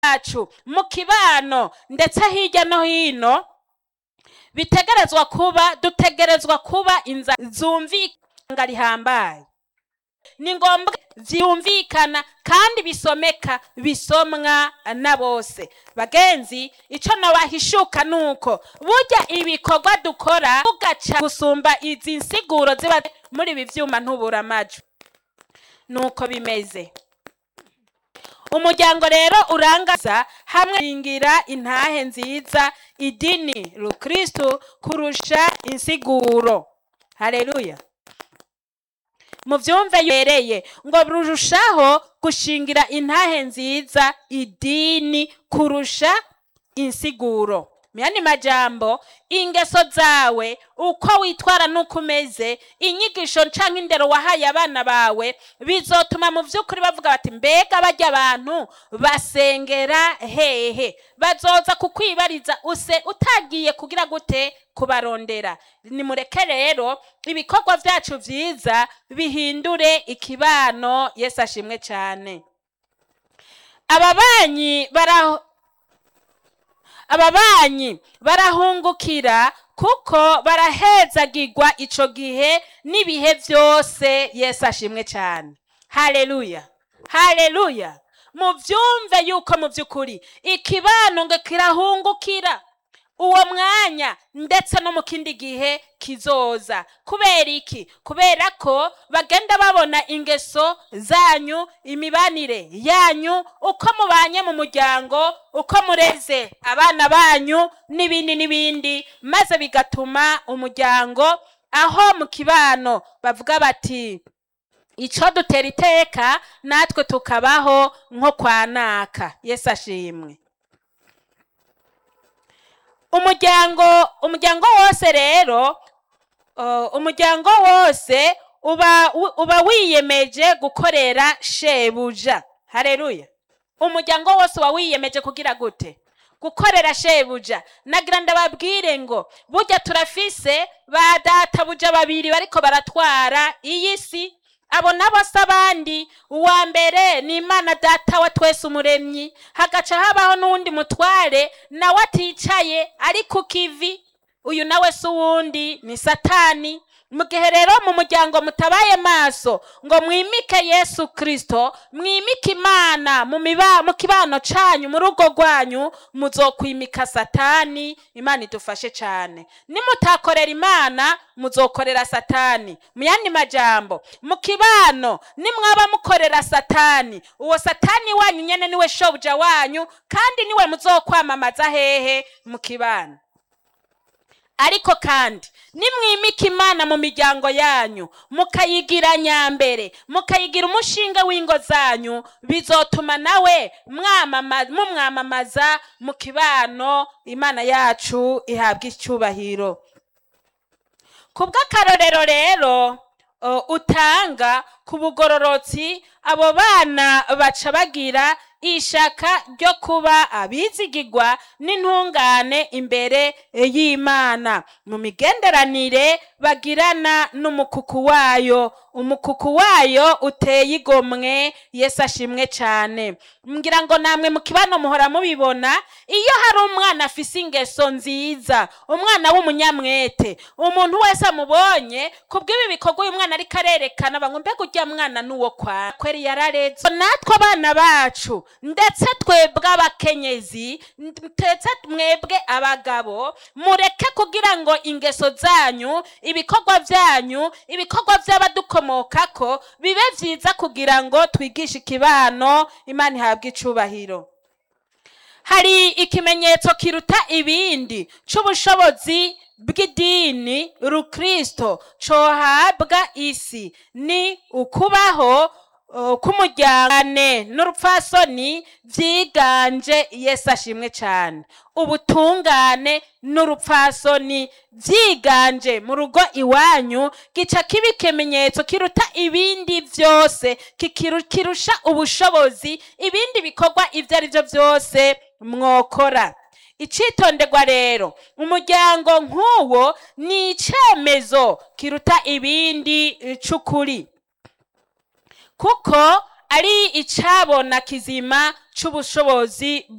bwacu mu kibano ndetse hirya no hino bitegerezwa kuba dutegerezwa kuba inza zumvikana rihambaye ni ngombwa vyumvikana kandi bisomeka bisomwa na bose bagenzi ico nabahishuka nuko burya ibikorwa dukora ugaca gusumba izi nsiguro ziba muri ibi vyuma ntubura amajwi nuko bimeze umuryango rero urangaza hamwe ingira intahe nziza idini rukristu kurusha insiguro haleluya muvyumve yereye ngo rurushaho gushingira intahe nziza idini kurusha insiguro myani majambo ingeso zawe uko witwara nuko umeze inyigisho canke indero wahaye abana bawe bizotuma mu vy'ukuri bavuga bati mbega barya abantu basengera hehe bazoza kukwibariza use utagiye kugira gute kubarondera nimureke rero ibikorwa vyacu vyiza bihindure ikibano yesu ashimwe cane ababanyi bara ababanyi barahungukira kuko barahezagirwa ico gihe n'ibihe vyose yesu ashimwe cane haleluya haleluya muvyumve yuko mu vy'ukuri ikibano ngo kirahungukira uwo mwanya ndetse no mu kindi gihe kizoza kubera iki kubera ko bagenda babona ingeso zanyu imibanire yanyu uko mubanye mu muryango uko mureze abana banyu n'ibindi n'ibindi maze bigatuma umuryango aho mu kibano bavuga bati ico dutera iteka natwe tukabaho nko kwa naka yesu ashimwe umuryango umuryango wose rero uh, umuryango wose uba uba wiyemeje gukorera shebuja haleluya umuryango wose uba wiyemeje kugira gute gukorera shebuja nagira ndababwire ngo burya turafise ba databuja babiri bariko baratwara iyi si abo nabo si abandi uwa mbere ni imana data wa twese umuremyi hagaca habaho n'uwundi mutware nawe aticaye ari ku kivi uyu nawe si uwundi ni satani mu gihe rero mu muryango mutabaye maso ngo mwimike yesu kirisito mwimike imana mu miba mu kibano canyu mu rugo rwanyu muzokwimika satani imana idufashe cane nimutakorera imana muzokorera satani mu yandi majambo mu kibano nimwaba mukorera satani uwo satani wanyu nyene niwe shobuja wanyu kandi niwe muzokwamamaza hehe mu kibano ariko kandi nimwimika imana mu miryango yanyu mukayigira nyambere mukayigira umushinga w'ingo zanyu bizotuma nawe mwamama- mumwamamaza mu kibano imana yacu ihabwa icyubahiro ku bw'akarorero rero uh, utanga ku bugororotsi abo bana baca bagira ishaka ryo kuba abizigirwa n'intungane imbere y'imana mu migenderanire bagirana n'umukuku wayo umukuku wayo uteye igomwe yesu ashimwe cyane ngira ngo namwe mu kibano muhora mubibona iyo hari umwana afise ingeso nziza umwana w'umunyamwete umuntu wese amubonye kubw'ibi bikorwa uyu mwana ariko arerekana bamwe mbega ujya mwana n'uwo kwa kweri yarareze natwe abana bacu ndetse twebwe abakenyezi ndetse mwebwe abagabo mureke kugira ngo ingeso zanyu ibikorwa byanyu ibikorwa by'abadukomokako bibe byiza kugira ngo twigishe ikibano imana ihabwe icubahiro hari ikimenyetso kiruta ibindi c'ubushobozi bw'idini rukristo cohabwa isi ni ukubaho uh, k'umuryango n'urupfasoni vyiganje yesu ashimwe cane ubutungane n'urupfasoni vyiganje mu rugo iwanyu gica kiba ikimenyetso kiruta ibindi vyose kikiru- kirusha ubushobozi ibindi bikorwa ivyo ari vyo vyose mwokora icitonderwa rero umuryango nk'uwo ni icemezo kiruta ibindi eh, c'ukuri kuko ari icabona kizima c'ubushobozi